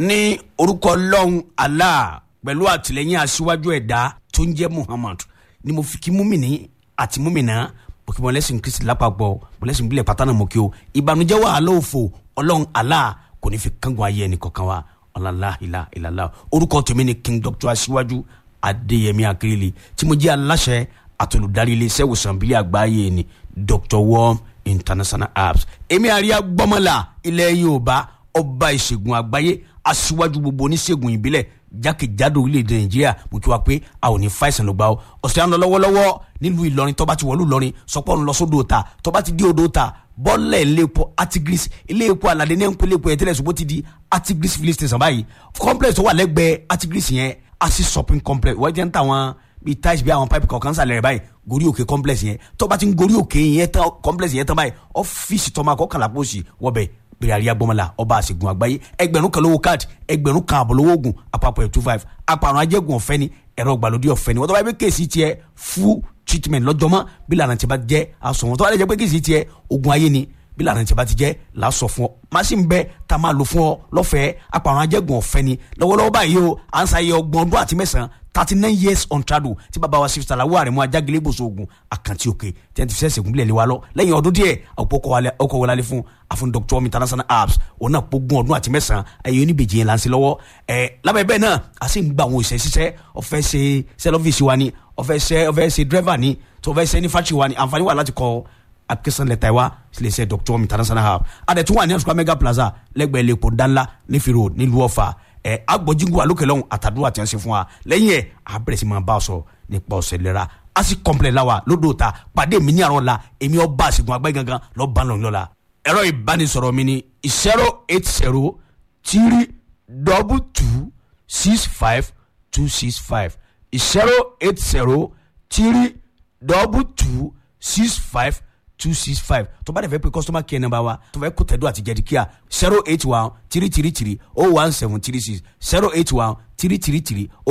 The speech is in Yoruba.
ní orúkọ ọlọ́run allah pẹ̀lú àtìlẹ́yìn aṣíwájú ẹ̀dá tó ń jẹ́ muhammad ni mo fi kí múmìnì àti múmìnà mo kí wọn lẹ́sìn kristi lápapọ̀ mo lẹ́sìn bílẹ̀ pátánà mo kí o ìbànújẹ́ wàhálà òfò ọlọ́run allah kò ní fi kángun ayé ẹnì kọ̀ọ̀kan wa ọ̀làlá ìlà ìlàlá orúkọ tèmi ni king doctor aṣíwájú adéyẹmí akérèlé tí mo jẹ́ aláṣẹ àtolùdarí iléeṣẹ́ ìwòsàn bílẹ̀ àgbáyé ni dr worm international apps èmi àríyá gbọ́mọlá ilẹ̀ yorùbá ọba ìṣègùn àgbáyé aṣíwájú gbogbo oníṣègùn ìbílẹ̀ jákèjádò orílẹ̀-èdè nàìjíríà mo kí wa pé a ò ní fàìsàn ló gbà ó ọ̀sẹ̀ à ń lọ lọ́wọ́lọ́wọ́ nílùú ìlọrin tọ́ba ti wọ̀lú ìlọrin sọpọ́ ń lọ sódò ta tọ́ba ti dé odò ta bọ́ọ̀lẹ̀ iléepo artigris iléepo aládé ní ẹ̀ńpẹ́ iléepo ẹ̀tẹ́lẹ̀ ṣùgbọ́n ti di artigris filling station báyìí complex tó wà lẹ́gbẹ̀ẹ́ artigris yẹn asi shopping complex wọ́n jẹ́ ń ta wọn bíi tiles bíi àwọn pipe kọ̀ọ̀kan sàlẹ̀ rẹ̀ báyìí gorí òkè complex yẹn tọ́ba ti ń gorí òkè yẹn tán complex yẹn tán báyìí ọ́fíìsì tọ́ma kọ́kànlá pósì wọ́bẹ̀ bẹ̀rẹ̀ àríyá gbọ́mọlá ọba àṣegun àgbáyé ẹgbẹ̀rún kan lówó káàdì ẹgbẹ̀rún kan àbọ̀ lówó oògùn àpapọ̀ ẹ̀ two five àpàrọ̀ ajẹ́gun ọ̀fẹ́ ni ẹ̀rọ ìgbàlódé ọ̀fẹ́ ni wọ́n tó bá yẹ pé kéèsì tiẹ̀ full treatment lọ́jọ́mọ́ bí lànà tí a bá jẹ́ aṣọ wọn tó bá yẹ pé kéèsì tiẹ̀ ogun ayé ni bí lànà tí a bá ti jẹ́ làásọ fún ọ machine bẹ tá a máa lò fún ọ lọ́fẹ̀ẹ́ àpàrọ̀ ajẹ́gun ọ̀fẹ́ ni lọ́wọ́lọ́wọ́ báyìí o à ń sáyé ọgbọ̀n ọdún àti mẹ́sàn-án thirty nine years on trado tí bàbá wa sif salawu àrẹ̀mú ajágilé gbòòso ogun àkàntì òkè tí wọ́n ti fi sẹ́sẹ̀ gúnlẹ̀ lé wa lọ lẹ́yìn ọdún díẹ̀ ọkọ̀ wọlé fún àfún dr international apps òun náà pógun ọdún àti mẹ́sàn-án ẹ̀yẹ oníbejì yẹn là ń ṣe lọ́wọ́ ẹ̀ lábẹ́ bẹ́ẹ̀ náà a sì ń gba àwọn òṣìṣẹ́ ṣiṣẹ́ ọ̀fẹ́ ṣe sẹ́lọ́fíìsì wa ni ọ̀fẹ́ ṣe ọ̀fẹ́ ṣe dírẹ́fà ni tó ọ̀fẹ́ ṣe ní fáṣì wa ni àǹfààní wà láti kọ́ application letter wa sílẹ̀ ṣe dr international app adẹ̀tún wà ní àṣùkọ́ mega plaza lẹ́gbẹ̀ẹ́ lẹ́kọ̀ọ́ dánlá nífi road nílùú ọ̀fà ẹ agbọ̀jìngù alókè lọ́hùn àtàdúrà tí wọ́n ṣe fún wa lẹ́yìn ẹ̀ a bẹ̀rẹ̀ sí máa bá a sọ nípa ọ̀sẹ̀ lẹ́ra a sì kọ́ńpilẹ̀ la wa lódò ta pàdé mi ní àrùn la èmi ọba àṣegun àgbẹ̀ gangan lọ́ọ́ bá lọ́ọ́ la ẹ̀rọ ìbánisọ̀rọ̀ mi ni zero eight zero three double two six five two six five zero eight zero three double two six five two six five tó bá dẹ̀ fẹ́ pé customer care number wa tó fẹ́ kó tẹ̀dọ́ àti jẹ́dí kíá zero eight one three three three oh one seven three six zero eight one three three three